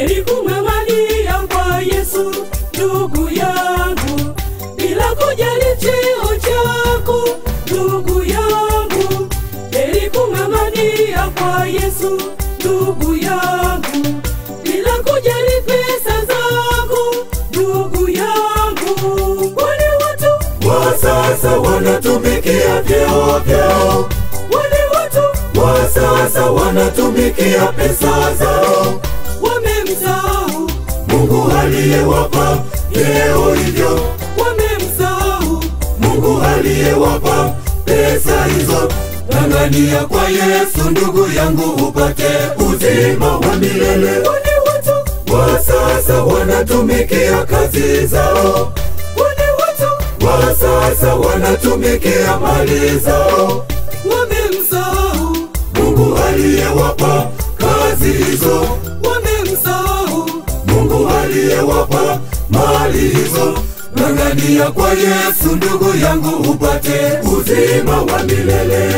heri kung'ang'ania kwa Yesu ndugu yangu, bila kujali cheo chako ndugu yangu, heri kung'ang'ania kwa Yesu ndugu yangu, bila kujali pesa zako ndugu yangu, kwani watu wa sasa wanatumikia vyeo vyao, wale watu wa sasa wanatumikia pesa zao. wamemsahau, Mungu aliyewapa vyeo hivyo, wamemsahau, Mungu aliyewapa pesa hizo. Ng'ang'ania kwa Yesu ndugu yangu, upate uzima wa milele. wale watu Wa sasa wanatumikia kazi zao, wale watu wa sasa wanatumikia mali zao. wamemsahau, Mungu aliyewapa kazi hizo, wamemsahau, Mungu aliyewapa mali hizo. Ng'ang'ania kwa Yesu ndugu yangu, upate uzima wa milele.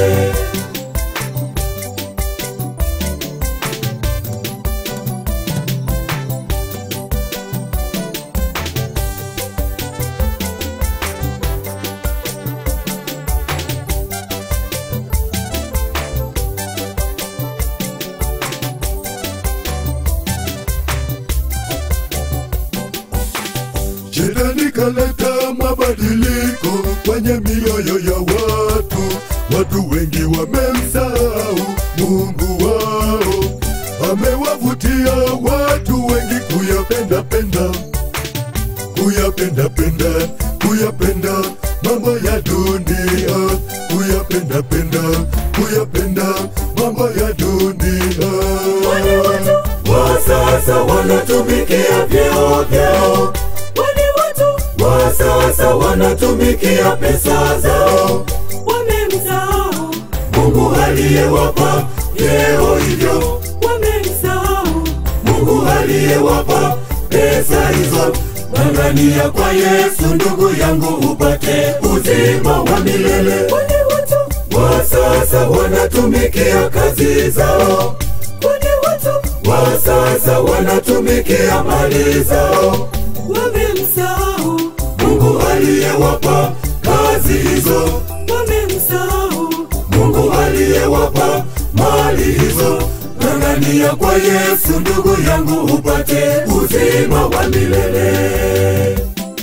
Shetani kaleta mabadiliko kwenye mioyo ya watu. Watu wengi wamemsahau Mungu wao, amewavutia watu wengi kuyapenda penda, kuyapenda penda, kuyapenda mambo ya dunia, kuyapenda penda, kuyapenda mambo ya dunia. wale watu Wa sasa wanatumikia vyeo vyao wale watu wa sasa wanatumikia pesa zao. wamemsahau, Mungu aliyewapa vyeo hivyo, wamemsahau, Mungu aliyewapa pesa hizo. Ng'ang'ania kwa Yesu ndugu yangu, upate uzima wa milele. wale watu Wa sasa wanatumikia kazi zao, wale watu wa sasa wanatumikia mali zao. wamemsahau, Mungu aliyewapa kazi hizo wamemsahau, Mungu aliyewapa mali hizo. Ng'ang'ania kwa Yesu ndugu yangu, upate uzima wa milele.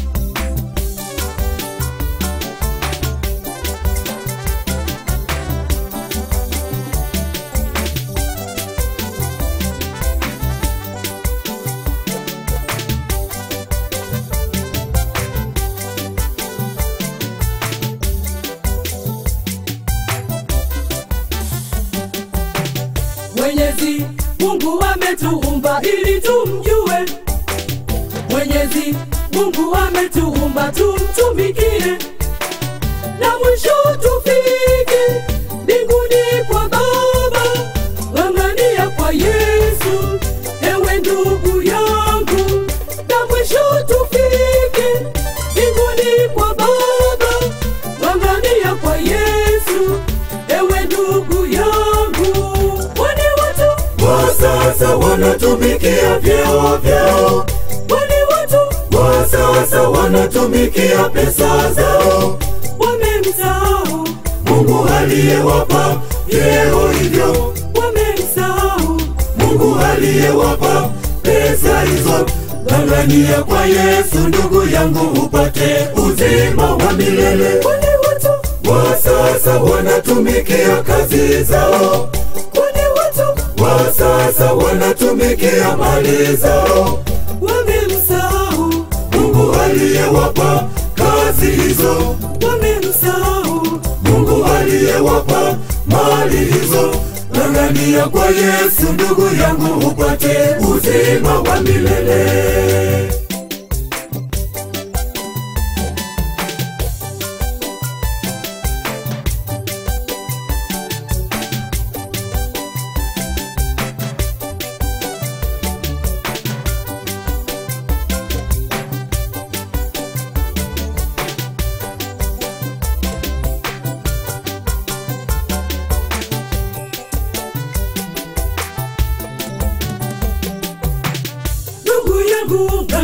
Mwenyezi Mungu ametuumba ili tumjue. Mwenyezi Mungu ametuumba tumtumikie, na mwisho tufike mbinguni kwa Baba. Ng'ang'ania kwa Yesu, ewe ndugu yangu, na mwisho tufike mbinguni kwa Baba. Ng'ang'ania kwa Yesu, ewe ndugu yangu, wale watu Wa sasa wanatumikia vyeo vyao, wale watu wa sasa wanatumikia pesa zao. wamemsahau, Mungu aliyewapa vyeo hivyo, wamemsahau, Mungu aliyewapa pesa hizo. Ng'ang'ania kwa Yesu ndugu yangu, upate uzima wa milele. wale watu Wa sasa wanatumikia kazi zao, wale watu wa sasa wanatumikia mali zao. wamemsahau, Mungu aliyewapa kazi hizo, wamemsahau, Mungu aliyewapa mali hizo. Ng'ang'ania kwa Yesu ndugu yangu, upate uzima wa milele.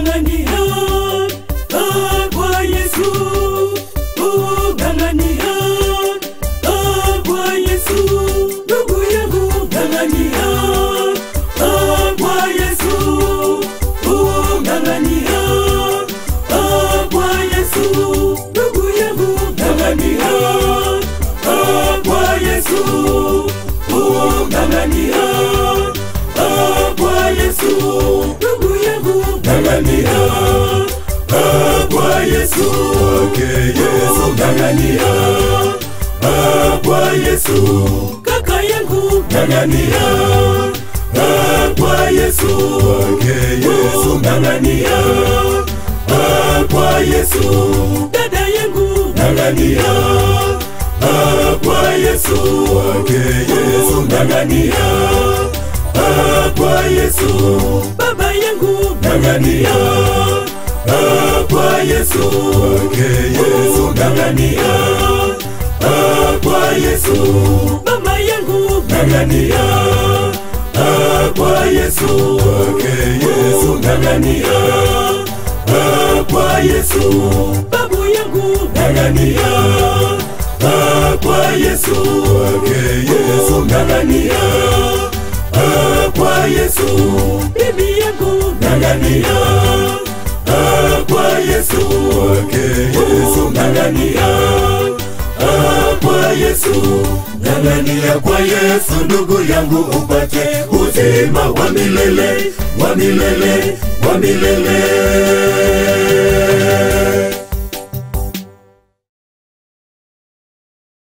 ng'ang'ania ah, kwa Yesu oh, ng'ang'ania ah, kwa Yesu ndugu yangu ng'ang'ania ah, kwa Yesu oh, ng'ang'ania ah, kwa Yesu ndugu yangu ng'ang'ania ah, kwa Yesu oh, ng'ang'ania ah, kwa Yesu ndugu yangu ng'ang'ania ah, kwa Yesu Kwake Yesu ng'ang'ania ah, kwa Yesu kaka yangu ng'ang'ania ah, kwa Yesu Kwake Yesu ng'ang'ania ah, kwa Yesu dada yangu ng'ang'ania ah, kwa Yesu Kwake Yesu ng'ang'ania ah, kwa Yesu baba yangu ng'ang'ania ah, kwa Yesu Kwake Yesu ng'ang'ania ah, kwa Yesu mama yangu ng'ang'ania ah, kwa Yesu Kwake Yesu ng'ang'ania ah, kwa Yesu babu yangu ng'ang'ania ah, kwa Yesu Kwake Yesu ng'ang'ania ah, kwa Yesu bibi yangu ng'ang'ania ah, kwa Yesu Kwake Yesu ng'ang'ania ah, kwa Yesu ng'ang'ania kwa Yesu ndugu yangu upate uzima wa milele wa milele wa milele